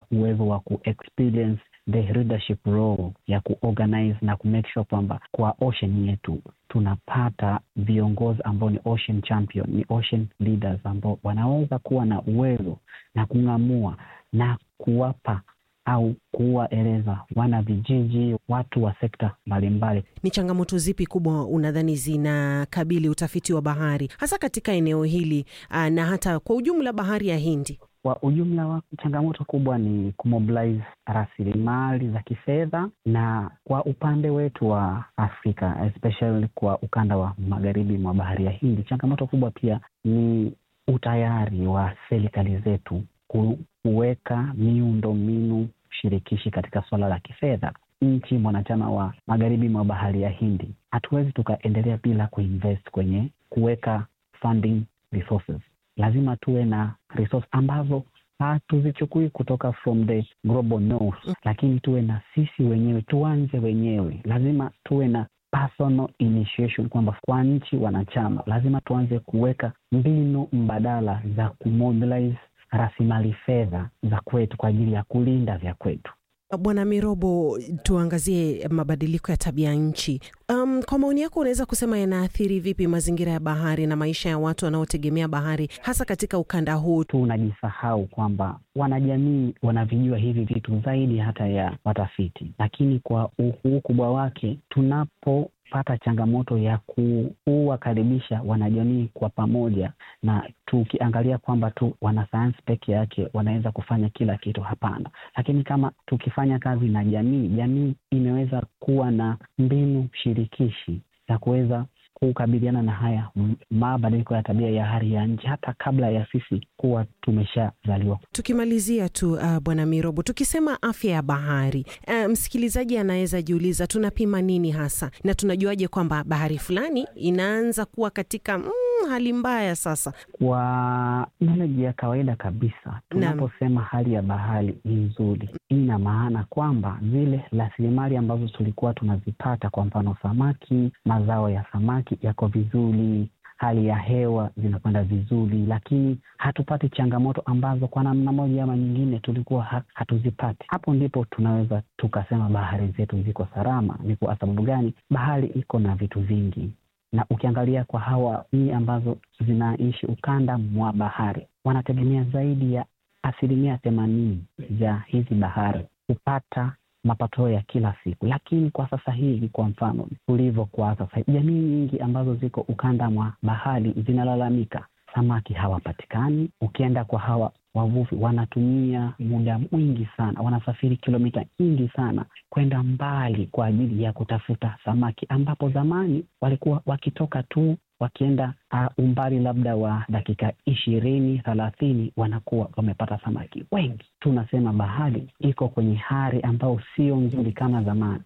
uwezo wa ku experience the leadership role ya kuorganize na kumake sure kwamba kwa ocean yetu tunapata viongozi ambao ni ocean champion, ni ocean leaders ambao wanaweza kuwa na uwezo na kung'amua na kuwapa au kuwaeleza wana vijiji, watu wa sekta mbalimbali. Ni changamoto zipi kubwa unadhani zinakabili utafiti wa bahari hasa katika eneo hili aa, na hata kwa ujumla bahari ya Hindi? Kwa ujumla wa changamoto kubwa ni kumobilize rasilimali za kifedha, na kwa upande wetu wa Afrika especially kwa ukanda wa magharibi mwa bahari ya Hindi, changamoto kubwa pia ni utayari wa serikali zetu kuweka miundo mbinu shirikishi katika suala la kifedha. Nchi mwanachama wa magharibi mwa bahari ya Hindi, hatuwezi tukaendelea bila kuinvest kwenye kuweka funding resources. Lazima tuwe na resource ambazo hatuzichukui kutoka from the global north, lakini tuwe na sisi wenyewe, tuanze wenyewe. Lazima tuwe na personal initiation, kwamba kwa nchi wanachama lazima tuanze kuweka mbinu mbadala za kumobilize rasilimali fedha za kwetu kwa ajili ya kulinda vya kwetu. Bwana Mirobo, tuangazie mabadiliko ya tabia nchi. Um, kwa maoni yako unaweza kusema yanaathiri vipi mazingira ya bahari na maisha ya watu wanaotegemea bahari hasa katika ukanda huu? Tunajisahau kwamba wanajamii wanavijua hivi vitu zaidi hata ya watafiti, lakini kwa ukubwa wake tunapo pata changamoto ya kuwakaribisha wanajamii kwa pamoja, na tukiangalia kwamba tu wanasayansi peke yake wanaweza kufanya kila kitu, hapana. Lakini kama tukifanya kazi na jamii, jamii imeweza kuwa na mbinu shirikishi za kuweza kukabiliana na haya mabadiliko ya tabia ya hali ya nchi hata kabla ya sisi kuwa tumeshazaliwa. Tukimalizia tu uh, Bwana Mirobo, tukisema afya ya bahari uh, msikilizaji anaweza jiuliza tunapima nini hasa na tunajuaje kwamba bahari fulani inaanza kuwa katika mm, hali mbaya sasa? Kwa knowledge ya kawaida kabisa, tunaposema hali ya bahari ni nzuri, ina maana kwamba zile rasilimali ambazo tulikuwa tunazipata, kwa mfano samaki, mazao ya samaki yako vizuri, hali ya hewa zinakwenda vizuri, lakini hatupati changamoto ambazo kwa namna moja ama nyingine tulikuwa hatuzipati. Hapo ndipo tunaweza tukasema bahari zetu ziko salama. Ni kwa sababu gani? Bahari iko na vitu vingi, na ukiangalia kwa hawa nchi ambazo zinaishi ukanda mwa bahari, wanategemea zaidi ya asilimia themanini ya hizi bahari kupata mapato ya kila siku. Lakini kwa sasa hivi, kwa mfano tulivyo kwa sasa, jamii nyingi ambazo ziko ukanda mwa bahari zinalalamika samaki hawapatikani. Ukienda kwa hawa wavuvi, wanatumia muda mwingi sana, wanasafiri kilomita nyingi sana kwenda mbali kwa ajili ya kutafuta samaki, ambapo zamani walikuwa wakitoka tu wakienda uh, umbali labda wa dakika ishirini thelathini wanakuwa wamepata samaki wengi. Tunasema bahari iko kwenye hali ambayo sio nzuri kama zamani.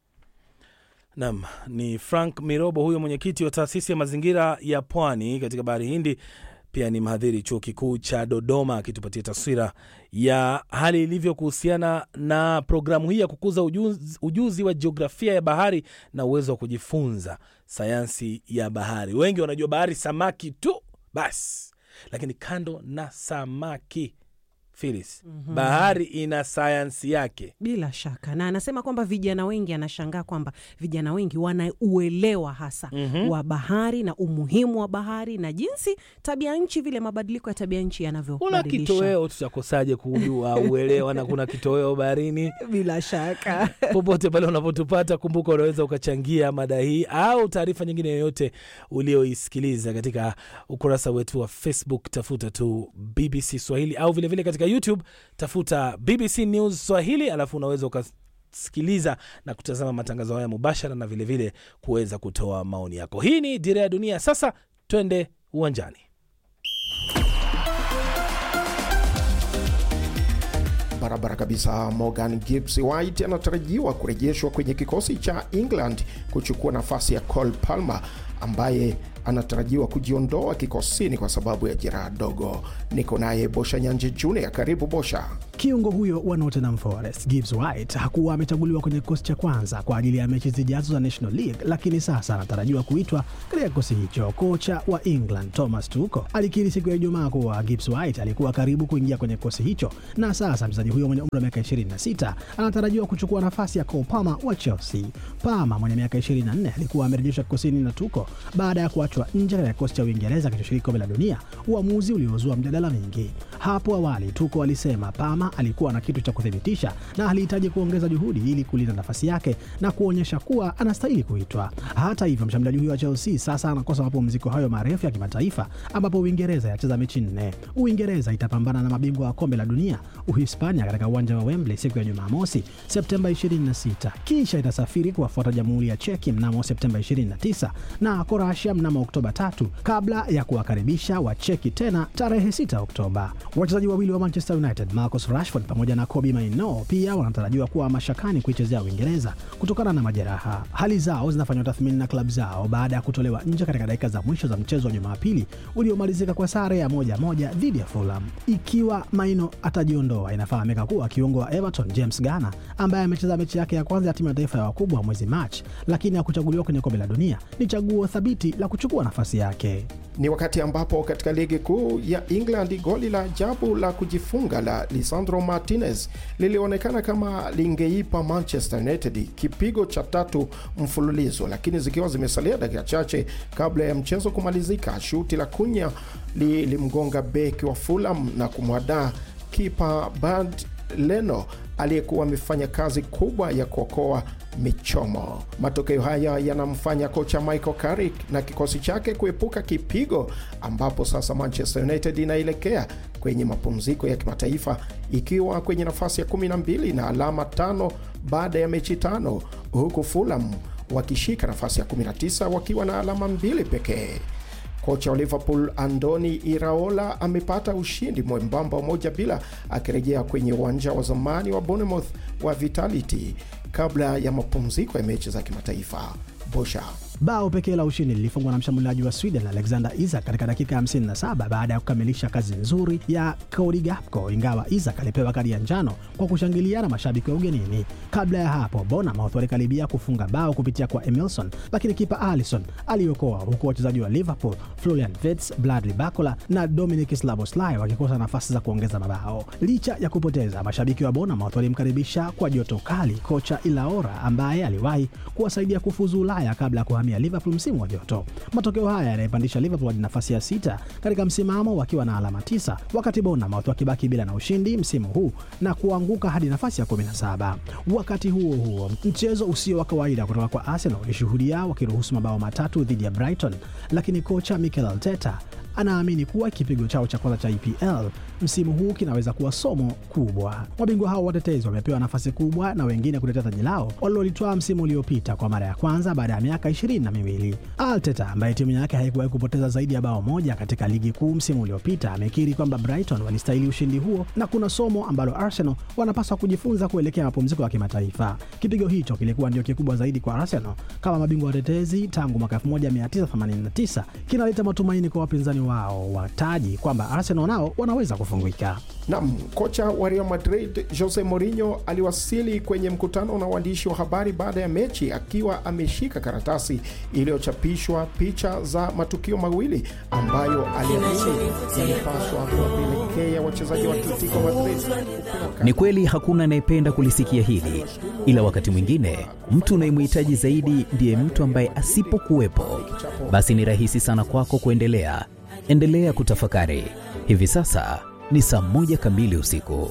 Naam, ni Frank Mirobo huyo mwenyekiti wa taasisi ya mazingira ya pwani katika bahari Hindi, pia ni mhadhiri chuo kikuu cha Dodoma, akitupatia taswira ya hali ilivyo kuhusiana na programu hii ya kukuza ujuzi, ujuzi wa jiografia ya bahari na uwezo wa kujifunza sayansi ya bahari. Wengi wanajua bahari samaki tu basi, lakini kando na samaki Filis, mm -hmm. bahari ina sayansi yake bila shaka, na anasema kwamba vijana wengi, anashangaa kwamba vijana wengi wanauelewa hasa mm -hmm. wa bahari na umuhimu wa bahari na jinsi tabia nchi, vile mabadiliko ya tabia nchi yanavyobadilisha. Kuna kitoweo, tutakosaje kujua uelewa na kuna kitoweo baharini bila shaka. Popote pale unapotupata, kumbuka unaweza ukachangia mada hii au taarifa nyingine yoyote ulioisikiliza katika ukurasa wetu wa Facebook, tafuta tu BBC Swahili au vilevile vile katika YouTube tafuta BBC News Swahili, alafu unaweza ukasikiliza na kutazama matangazo haya mubashara na vilevile kuweza kutoa maoni yako. Hii ni Dira ya Dunia. Sasa twende uwanjani. Barabara kabisa. Morgan Gibbs White anatarajiwa kurejeshwa kwenye kikosi cha England kuchukua nafasi ya Cole Palmer ambaye anatarajiwa kujiondoa kikosini kwa sababu ya jeraha dogo. Niko naye Bosha Nyanje Junior. Karibu Bosha. Kiungo huyo wa Nottingham Forest Gibbs White hakuwa amechaguliwa kwenye kikosi cha kwanza kwa ajili ya mechi zijazo za National League, lakini sasa anatarajiwa kuitwa katika kikosi hicho. Kocha wa England Thomas Tuchel alikiri siku ya Ijumaa kuwa Gibbs White alikuwa karibu kuingia kwenye kikosi hicho, na sasa mchezaji huyo mwenye umri wa miaka 26 anatarajiwa kuchukua nafasi ya Cole Palmer wa Chelsea. Palmer mwenye miaka 24 alikuwa amerejeshwa kikosini na Tuchel baada ya kuachwa nje katika kikosi cha Uingereza kilichoshiriki kombe la dunia, uamuzi uliozua mjadala mingi. Hapo awali Tuchel alisema Palmer alikuwa na kitu cha kuthibitisha na alihitaji kuongeza juhudi ili kulinda nafasi yake na kuonyesha kuwa anastahili kuitwa. Hata hivyo, mshambuliaji huyo wa Chelsea sasa anakosa mapumziko hayo marefu ya kimataifa, ambapo Uingereza yacheza mechi nne. Uingereza itapambana na mabingwa wa kombe la dunia Uhispania katika uwanja wa Wembley siku ya Jumamosi Septemba 26, kisha itasafiri kuwafuata Jamhuri ya Cheki mnamo Septemba 29 na Kroatia mnamo Oktoba tatu kabla ya kuwakaribisha Wacheki tena tarehe 6 Oktoba. Wachezaji wawili wa Manchester United Marcus Rashford pamoja na Kobbie Mainoo pia wanatarajiwa kuwa mashakani kuichezea Uingereza kutokana na majeraha. Hali zao zinafanywa tathmini na klabu zao baada ya kutolewa nje katika dakika za mwisho za mchezo wa Jumapili uliomalizika kwa sare ya moja moja dhidi ya Fulham. Ikiwa Maino atajiondoa, inafahamika kuwa kiungo wa Everton James Garner ambaye amecheza mechi yake ya kwanza ya timu ya taifa ya wakubwa mwezi Machi, lakini hakuchaguliwa kwenye kombe la dunia, ni chaguo thabiti la kuchukua nafasi yake. Ni wakati ambapo katika ligi kuu ya England goli la ajabu la kujifunga la Lisandro Martinez lilionekana kama lingeipa Manchester United kipigo cha tatu mfululizo, lakini zikiwa zimesalia dakika chache kabla ya mchezo kumalizika, shuti la kunya lilimgonga beki wa Fulham na kumwadaa kipa Bad Leno aliyekuwa amefanya kazi kubwa ya kuokoa michomo. Matokeo haya yanamfanya kocha Michael Carrick na kikosi chake kuepuka kipigo, ambapo sasa Manchester United inaelekea kwenye mapumziko ya kimataifa ikiwa kwenye nafasi ya 12 na alama tano baada ya mechi tano, huku Fulham wakishika nafasi ya 19 wakiwa na alama mbili pekee. Kocha wa Liverpool Andoni Iraola amepata ushindi mwembamba moja bila, akirejea kwenye uwanja wa zamani wa Bournemouth wa Vitality kabla ya mapumziko ya mechi za kimataifa. Bosha Bao pekee la ushindi lilifungwa na mshambuliaji wa Sweden Alexander Isak katika dakika 57 baada ya kukamilisha kazi nzuri ya Cody Gakpo, ingawa Isak alipewa kadi ya njano kwa kushangilia na mashabiki wa ugenini. Kabla ya hapo, Bournemouth walikaribia kufunga bao kupitia kwa Emilson, lakini kipa Alisson aliokoa, huku wachezaji wa Liverpool Florian Wirtz, Bradley Barcola na Dominic Szoboszlai wakikosa nafasi za kuongeza mabao. Licha ya kupoteza, mashabiki wa Bournemouth walimkaribisha kwa joto kali kocha Ilaora ambaye aliwahi kuwasaidia kufuzu Ulaya kabla ya kuhamia Liverpool msimu wa joto. Matokeo haya yanaipandisha Liverpool hadi nafasi ya sita katika msimamo wakiwa na alama tisa, wakati Bournemouth wakibaki bila na ushindi msimu huu na kuanguka hadi nafasi ya 17. Wakati huo huo, mchezo usio wa kawaida kutoka kwa Arsenal ulishuhudia wakiruhusu mabao matatu dhidi ya Brighton, lakini kocha Mikel Arteta anaamini kuwa kipigo chao cha kwanza cha EPL msimu huu kinaweza kuwa somo kubwa. Mabingwa hao watetezi wamepewa nafasi kubwa na wengine kutetea taji lao walilolitwaa msimu uliopita kwa mara ya kwanza baada ya miaka ishirini na miwili. Arteta ambaye timu yake haikuwahi kupoteza zaidi ya bao moja katika ligi kuu msimu uliopita amekiri kwamba Brighton walistahili ushindi huo na kuna somo ambalo Arsenal wanapaswa kujifunza kuelekea mapumziko ya kimataifa. Kipigo hicho kilikuwa ndio kikubwa zaidi kwa Arsenal kama mabingwa watetezi tangu mwaka 1989 kinaleta matumaini kwa wapinzani wao wa taji kwamba Arsenal nao wanaweza kufungika. Nam, kocha wa Real Madrid Jose Mourinho aliwasili kwenye mkutano na waandishi wa habari baada ya mechi akiwa ameshika karatasi iliyochapishwa picha za matukio mawili ambayo aliamini yalipaswa kuwapelekea wachezaji wa Atletico Madrid. Ni kweli hakuna anayependa kulisikia hili, ila wakati mwingine mtu unayemhitaji zaidi ndiye mtu ambaye asipokuwepo, basi ni rahisi sana kwako kuendelea. Endelea kutafakari. Hivi sasa ni saa moja kamili usiku.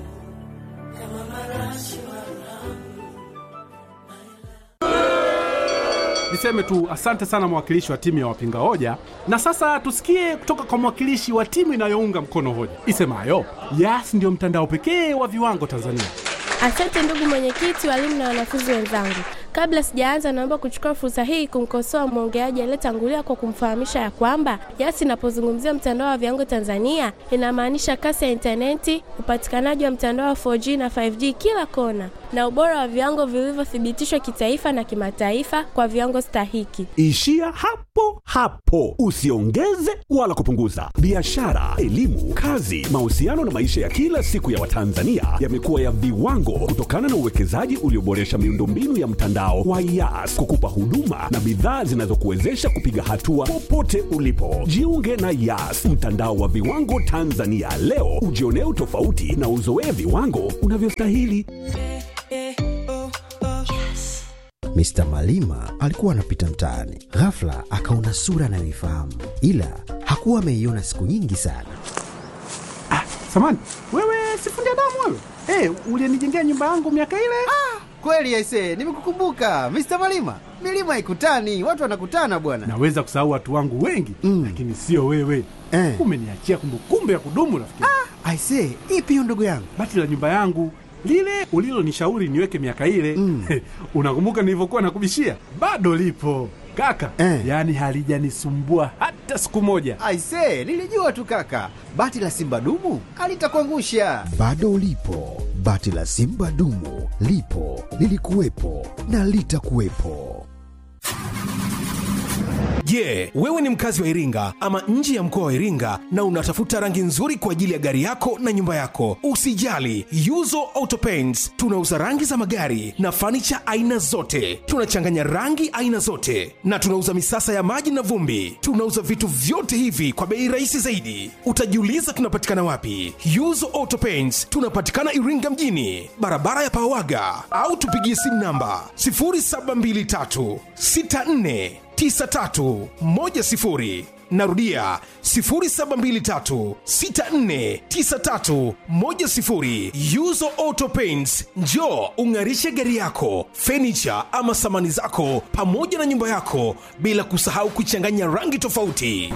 Niseme tu asante sana mwakilishi wa timu ya wapinga hoja, na sasa tusikie kutoka kwa mwakilishi wa timu inayounga mkono hoja isemayo Yas ndio mtandao pekee wa viwango Tanzania. Asante ndugu mwenyekiti, walimu na wanafunzi wenzangu. Kabla sijaanza, naomba kuchukua fursa hii kumkosoa mwongeaji aliyetangulia kwa kumfahamisha ya kwamba Yas inapozungumzia mtandao wa viwango Tanzania inamaanisha kasi ya intaneti, upatikanaji wa mtandao wa 4G na 5G kila kona, na ubora wa viwango vilivyothibitishwa kitaifa na kimataifa kwa viwango stahiki. Ishia hapo hapo, usiongeze wala kupunguza. Biashara, elimu, kazi, mahusiano na maisha ya kila siku ya Watanzania yamekuwa ya viwango kutokana na uwekezaji ulioboresha miundombinu ya mtandao wa Yas kukupa huduma na bidhaa zinazokuwezesha kupiga hatua popote ulipo. Jiunge na Yas, mtandao wa viwango Tanzania leo, ujionee utofauti na uzoee viwango unavyostahili. Mr. Malima alikuwa anapita mtaani, ghafla akaona sura anayoifahamu, ila hakuwa ameiona siku nyingi sana. Ah, samani wewe, sifundi damu wewe. Hey, ulienijengea nyumba yangu miaka ile. Ah, kweli aisee, nimekukumbuka Mr. Malima. Milima haikutani, watu wanakutana bwana. Naweza kusahau watu wangu wengi mm, lakini sio wewe eh. Umeniachia kumbukumbu ya kudumu rafiki. Ah, aisee, ipi hiyo ndugu yangu? Bati la nyumba yangu lile ulilonishauri niweke miaka ile mm. Unakumbuka nilivyokuwa nakubishia? Bado lipo kaka eh. Yaani halijanisumbua hata siku moja. Aisee, nilijua tu kaka, bati la simba dumu alitakuangusha. Bado lipo bati la simba dumu, lipo lilikuwepo na litakuwepo. Je, yeah, wewe ni mkazi wa Iringa ama nje ya mkoa wa Iringa na unatafuta rangi nzuri kwa ajili ya gari yako na nyumba yako? Usijali, Yuzo Auto Paints tunauza rangi za magari na fanicha aina zote. Tunachanganya rangi aina zote na tunauza misasa ya maji na vumbi. Tunauza vitu vyote hivi kwa bei rahisi zaidi. Utajiuliza tunapatikana wapi? Yuzo Auto Paints tunapatikana Iringa mjini, barabara ya Pawaga, au tupigie simu namba 0723 64 9310 narudia 0723649310 yuzo auto paints njo ung'arishe gari yako fenicha ama samani zako pamoja na nyumba yako bila kusahau kuchanganya rangi tofauti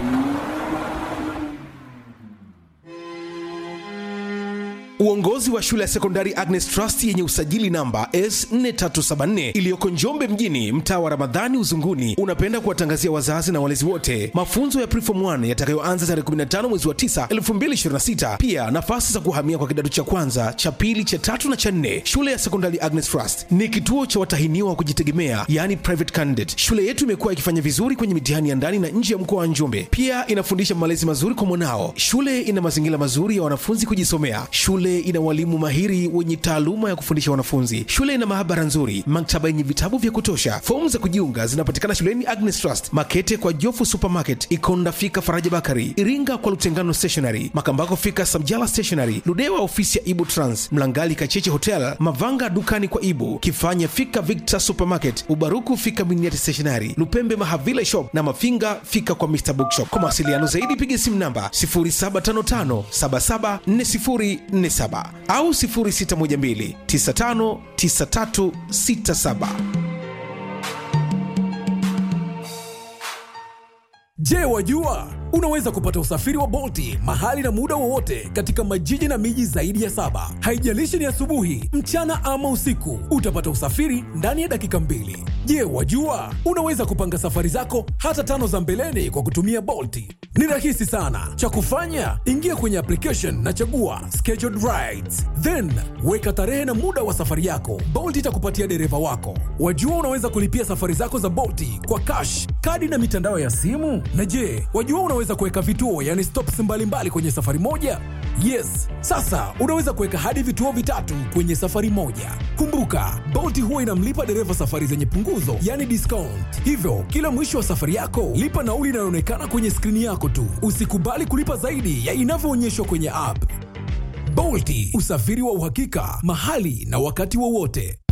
Uongozi wa shule ya sekondari Agnes Trust yenye usajili namba S4374 iliyoko Njombe mjini, mtaa wa Ramadhani Uzunguni, unapenda kuwatangazia wazazi na walezi wote mafunzo ya Preform 1 yatakayoanza tarehe 15 mwezi wa 9 2026. Pia nafasi za kuhamia kwa kidato cha kwanza, cha pili, cha tatu na cha nne. Shule ya sekondari Agnes Trust ni kituo cha watahiniwa wa kujitegemea, yani private candidate. Shule yetu imekuwa ikifanya vizuri kwenye mitihani ya ndani na nje ya mkoa wa Njombe. Pia inafundisha malezi mazuri kwa mwanao. Shule ina mazingira mazuri ya wanafunzi kujisomea. Shule ina walimu mahiri wenye taaluma ya kufundisha wanafunzi. Shule ina maabara nzuri, maktaba yenye vitabu vya kutosha. Fomu za kujiunga zinapatikana shuleni Agnes Trust, Makete kwa Jofu Supermarket, Ikonda fika Faraja Bakari, Iringa kwa Lutengano Stationery, Makambako fika Samjala Stationery, Ludewa ofisi ya Ibu Trans, Mlangali Kacheche Hotel, Mavanga dukani kwa Ibu, Kifanya fika Victor Supermarket, Ubaruku fika Miniati Stationery, Lupembe Mahavile Shop na Mafinga fika kwa Mr Bookshop. Kwa mawasiliano zaidi piga simu namba 0755 774047 au 0612 959367. Je, wajua unaweza kupata usafiri wa Bolti mahali na muda wowote katika majiji na miji zaidi ya saba. Haijalishi ni asubuhi, mchana ama usiku, utapata usafiri ndani ya dakika mbili. Je, wajua unaweza kupanga safari zako hata tano za mbeleni kwa kutumia Bolti? Ni rahisi sana. Cha kufanya, ingia kwenye application na chagua scheduled rides, then weka tarehe na muda wa safari yako. Bolt itakupatia dereva wako. Wajua unaweza kulipia safari zako za Bolti kwa cash, kadi na mitandao ya simu. Na je, wajua unaweza kuweka vituo, yani stops mbalimbali kwenye safari moja? Yes, sasa unaweza kuweka hadi vituo vitatu kwenye safari moja. Kumbuka, Bolt huwa inamlipa dereva safari zenye punguzo, yani discount. Hivyo kila mwisho wa safari yako lipa nauli inayoonekana kwenye skrini yako tu. Usikubali kulipa zaidi ya inavyoonyeshwa kwenye app. Bolt, usafiri wa uhakika mahali na wakati wowote.